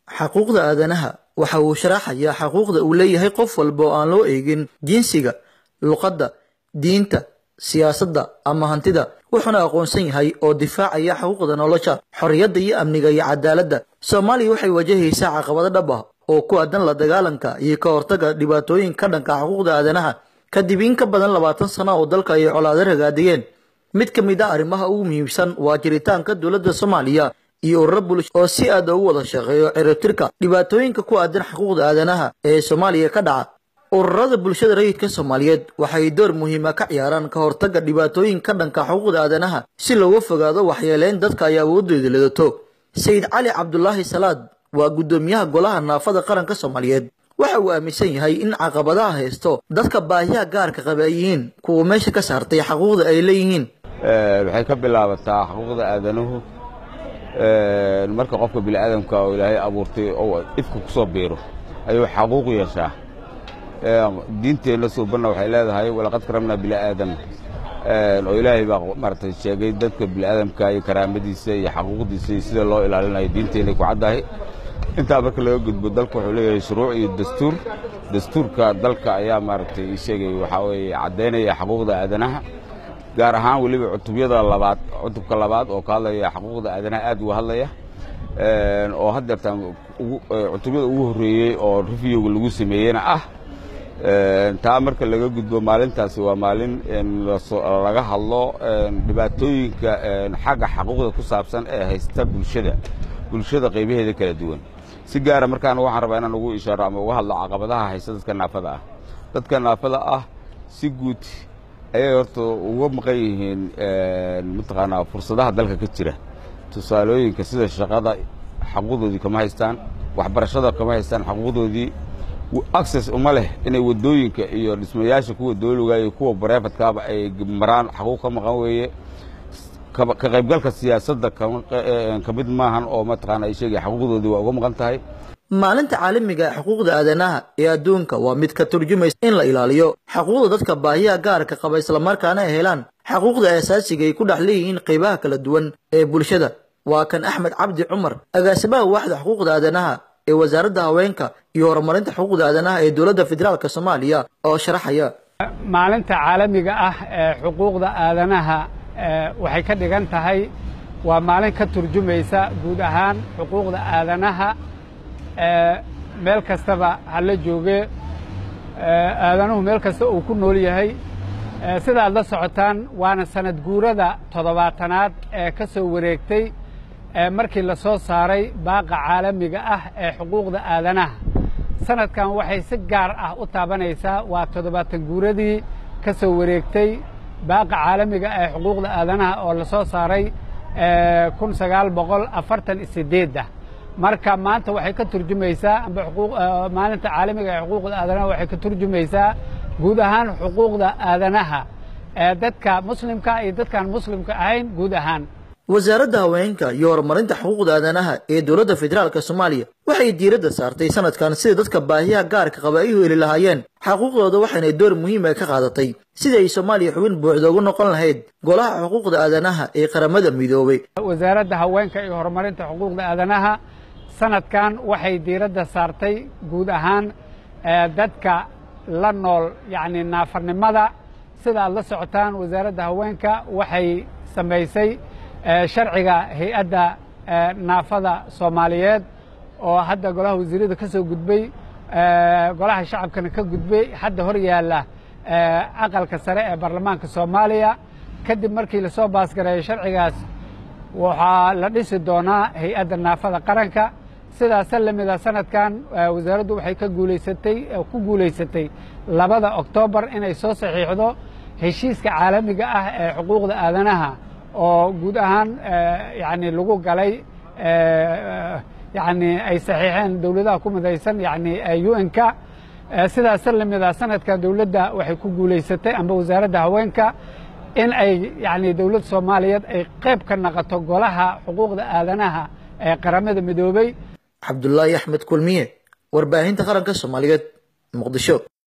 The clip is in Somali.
xaquuqda aadanaha waxa uu sharaxayaa xaquuqda uu leeyahay qof walba oo aan loo eegin jinsiga luqadda diinta siyaasadda ama hantida wuxuuna aqoonsan yahay oo difaacaya xuquuqda nolosha xorriyadda iyo amniga iyo cadaaladda soomaaliya waxay wajahaysaa caqabado dhab ah oo ku aadan la dagaalanka iyo ka hortagga dhibaatooyin ka dhanka xuquuqda aadanaha kadib in ka badan labaatan sano oo dalka ay colaado ragaadiyeen mid ka mid ah arrimaha ugu muhiimsan waa jiritaanka dowladda soomaaliya iyo ururo bulsho oo si aad ugu wada shaqeeyo ciribtirka dhibaatooyinka ku aadan xuquuqda aadanaha ee soomaaliya ka dhaca ururada bulshada rayidka soomaaliyeed waxay door muhiima ka ciyaaraan ka hortagga dhibaatooyin ka dhanka xuquuqda aadanaha si looga fogaado waxyeeleyn dadka ay awoodooda lidato sayid cali cabdulaahi salaad waa guddoomiyaha golaha naafada qaranka soomaaliyeed waxa uu aaminsan yahay in caqabadaha haysto dadka baahiyaha gaarka qaba ay yihiin kuwa meesha ka saartay xaquuqda ay leeyihiin waxay ka bilaabataa xuquuqda aadanuhu marka qofka bini'aadamka oo ilaahay abuurtay oo ifka ku soo biiro ayuu xaquuq yeeshaa diinteenna suubanna waxay leedahay walaqad karamnaa bini'aadam oo ilaahay baa maaragtay sheegay dadka bini'aadamka iyo karaamadiisa iyo xaquuqdiisa iyo sida loo ilaalinayo diinteenay ku caddahay intaa marka laga gudbo dalka wuxuu leeyahay shuruuc iyo dastuur dastuurka dalka ayaa maaragtay sheegay waxaa weeye caddaynaya xaquuqda aadanaha gaar ahaan weliba cutubyada labaad cutubka labaad oo ka hadlaya xaquuqda aadanaha aad uga hadlaya oo haddeertaan cutubyada ugu horreeyey oo reviewga lagu sameeyeyna ah taa marka laga gudbo maalintaasi waa maalin laga hadlo dhibaatooyinka xagga xaquuqda ku saabsan ee haysta bulshada bulshada qaybaheeda kala duwan si gaara markaana waxaan rabaa inaan ugu ishaaro ama uga hadlo caqabadaha haysta dadka naafada ah dadka naafada ah si guud ayay horta uga maqan yihiin mataqaanaa fursadaha dalka ka jira tusaalooyinka sida shaqada xaquuqdoodii kama haystaan waxbarashada kama haystaan xaquuqdoodii access uma leh inay waddooyinka iyo dhismayaasha kuwa dooliga iyo kuwa bareefadkaaba ay maraan xaquuq ka maqan weeye ka qaybgalka siyaasadda ka mid maahan oo mataqaana ay sheegaya xaquuqdoodii waa uga maqan tahay maalinta caalamiga ee xuquuqda aadanaha ee adduunka waa mid ka turjumaysa in la ilaaliyo xaquuqda dadka baahiyaha gaarka qaba islamarkaana ay helaan xaquuqda asaasiga ay ku dhex leeyihiin qaybaha kala duwan ee bulshada waa kan axmed cabdi cumar agaasimaha waaxda xuquuqda aadanaha ee wasaaradda haweenka iyo horumarinta xuquuqda aadanaha ee dowladda federaalk soomaaliya oo sharaxaya maalinta caalamiga ah ee xuquuqda aadanaha waxay ka dhigan tahay waa maalin ka turjumaysa guud ahaan xuquuqda aadanaha meel kastaba hala jooge aadanuhu meel kasta uu ku nool yahay sida aad la socotaan waana sanad guurada toddobaatanaad ee ka soo wareegtay markii la soo saaray baaqa caalamiga ah ee xuquuqda aadanaha sanadkan waxay si gaar ah u taabanaysaa waa toddobaatan guuradii ka soo wareegtay baaqa caalamiga ee xuquuqda aadanaha oo la soo saaray kun sagaal boqol afartan iyo sideedda marka maanta waxay ka turjumaysaa amba maalinta caalamiga ee xuquuqda aadanaha waxay ka turjumaysaa guud ahaan xuquuqda aadanaha ee dadka muslimka iyo dadkaan muslimka ahayn guud ahaan wasaaradda haweenka iyo horumarinta xuquuqda aadanaha ee dowladda federaalk soomaaliya waxay diiradda saartay sanadkan sida dadka baahiyaha gaarka qaba ay u heli lahaayeen xaquuqdooda waxayna door muhiima ka qaadatay sida ay soomaaliya xubin buuxda ugu noqon lahayd golaha xuquuqda aadanaha ee qaramada midoobay wasaaradda haweenka iyo horumarinta xuquuqda aadanaha sanadkan waxay diiradda saartay guud ahaan dadka la nool yacni naafarnimada sida aad la socotaan wasaaradda haweenka waxay samaysay sharciga hay-adda naafada soomaaliyeed oo hadda golaha wasiirada ka soo gudbay golaha shacabkana ka gudbay hadda hor yaalla aqalka sare ee baarlamaanka soomaaliya kadib markii lasoo baasgareeyo sharcigaas waxaa la dhisi doonaa hay-adda naafada qaranka sidaasa lamida sanadkan wasaaraddu waxay ka guulaysatay ku guulaysatay labada oktoobar inay soo saxiixdo heshiiska caalamiga ah ee xuquuqda aadanaha oo guud ahaan yani lagu galay yani ay saxiixeen dowladaha ku midaysan yani un-ka sidaasa lamida sanadka dowladda waxay ku guulaysatay amba wasaaradda haweenka in ay yani dowladda soomaaliyeed ay qayb ka naqoto golaha xuquuqda aadanaha ee qaramada midoobey cabdulaahi axmed kulmiye warbaahinta qaranka soomaaliyeed muqdisho